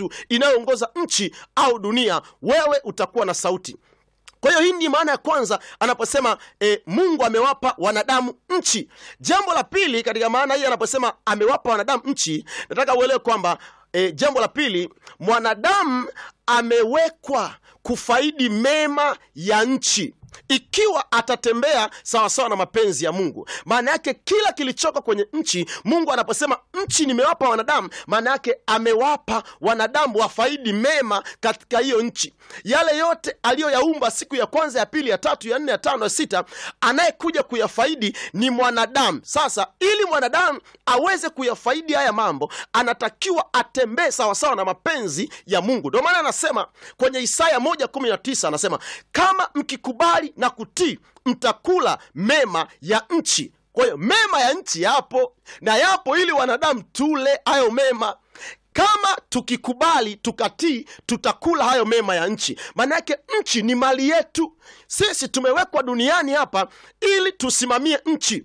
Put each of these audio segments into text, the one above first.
tatu inayoongoza nchi au dunia, wewe utakuwa na sauti. Kwa hiyo hii ni maana ya kwanza anaposema e, Mungu amewapa wanadamu nchi. Jambo la pili katika maana hii anaposema amewapa wanadamu nchi, nataka uelewe kwamba e, jambo la pili, mwanadamu amewekwa kufaidi mema ya nchi ikiwa atatembea sawasawa na mapenzi ya Mungu. Maana yake kila kilichoko kwenye nchi, Mungu anaposema nchi nimewapa wanadamu, maana yake amewapa wanadamu wafaidi mema katika hiyo nchi. Yale yote aliyoyaumba siku ya kwanza, ya pili, ya tatu, ya nne, ya tano, ya sita, anayekuja kuyafaidi ni mwanadamu. Sasa ili mwanadamu aweze kuyafaidi haya mambo, anatakiwa atembee sawasawa na mapenzi ya Mungu. Ndio maana anasema kwenye Isaya moja kumi na tisa anasema kama mkikubali na kutii mtakula mema ya nchi. Kwa hiyo mema ya nchi yapo na yapo ili wanadamu tule hayo mema. Kama tukikubali tukatii, tutakula hayo mema ya nchi. Maana yake nchi ni mali yetu sisi, tumewekwa duniani hapa ili tusimamie nchi.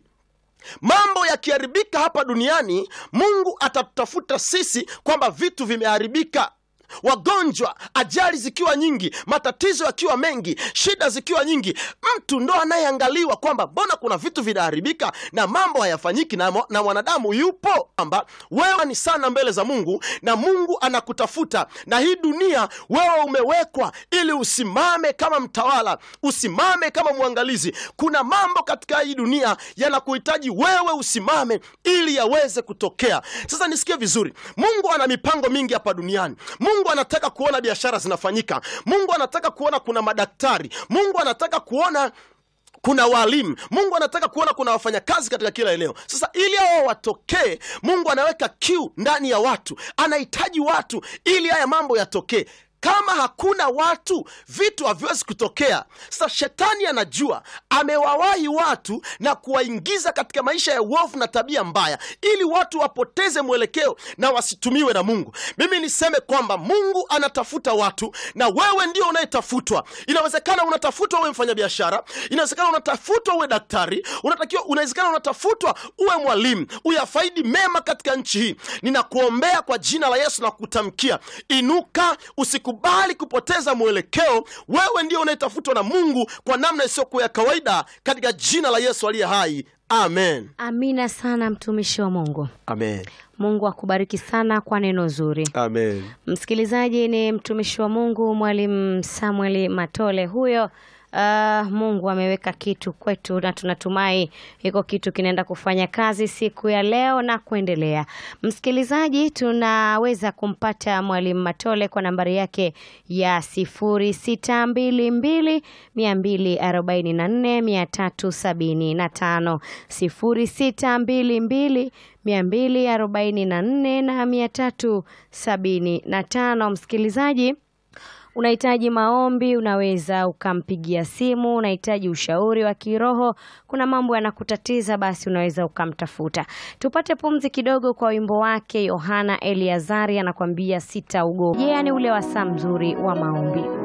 Mambo yakiharibika hapa duniani, Mungu atatutafuta sisi kwamba vitu vimeharibika wagonjwa, ajali zikiwa nyingi, matatizo yakiwa mengi, shida zikiwa nyingi, mtu ndo anayeangaliwa kwamba mbona kuna vitu vinaharibika na mambo hayafanyiki, na, na mwanadamu yupo kwamba wewe ni sana mbele za Mungu na Mungu anakutafuta, na hii dunia wewe umewekwa ili usimame kama mtawala, usimame kama mwangalizi. Kuna mambo katika hii dunia yanakuhitaji wewe usimame ili yaweze kutokea. Sasa nisikie vizuri, Mungu ana mipango mingi hapa duniani. Mungu anataka kuona biashara zinafanyika. Mungu anataka kuona kuna madaktari. Mungu anataka kuona kuna walimu. Mungu anataka kuona kuna wafanyakazi katika kila eneo. Sasa ili hao watokee, Mungu anaweka kiu ndani ya watu, anahitaji watu ili haya mambo yatokee. Kama hakuna watu, vitu haviwezi kutokea. Sasa shetani anajua amewawahi watu na kuwaingiza katika maisha ya uovu na tabia mbaya, ili watu wapoteze mwelekeo na wasitumiwe na Mungu. Mimi niseme kwamba Mungu anatafuta watu na wewe ndio unayetafutwa. Inawezekana unatafutwa uwe mfanyabiashara, inawezekana unatafutwa uwe daktari, unatakiwa, unawezekana unatafutwa uwe mwalimu, uyafaidi mema katika nchi hii. Ninakuombea kwa jina la Yesu na kutamkia, inuka, usikubali kupoteza mwelekeo. Wewe ndio unayetafutwa na Mungu kwa namna isiyokuwa ya kawaida, katika jina la Yesu aliye hai, amen. Amina sana mtumishi wa Mungu. Amen. Mungu akubariki sana kwa neno zuri. Amen. Msikilizaji, ni mtumishi wa Mungu Mwalimu Samuel Matole huyo. Uh, Mungu ameweka kitu kwetu na tunatumai iko kitu kinaenda kufanya kazi siku ya leo na kuendelea. Msikilizaji, tunaweza kumpata Mwalimu Matole kwa nambari yake ya sifuri sita mbili mbili mia mbili arobaini na nne mia tatu sabini na tano sifuri sita mbili mbili mia mbili arobaini na nne na mia tatu sabini na tano. Msikilizaji unahitaji maombi, unaweza ukampigia simu. Unahitaji ushauri wa kiroho, kuna mambo yanakutatiza, basi unaweza ukamtafuta. Tupate pumzi kidogo kwa wimbo wake Yohana Eliazari anakuambia sitaogopa. Je, yani ule wasaa mzuri wa maombi.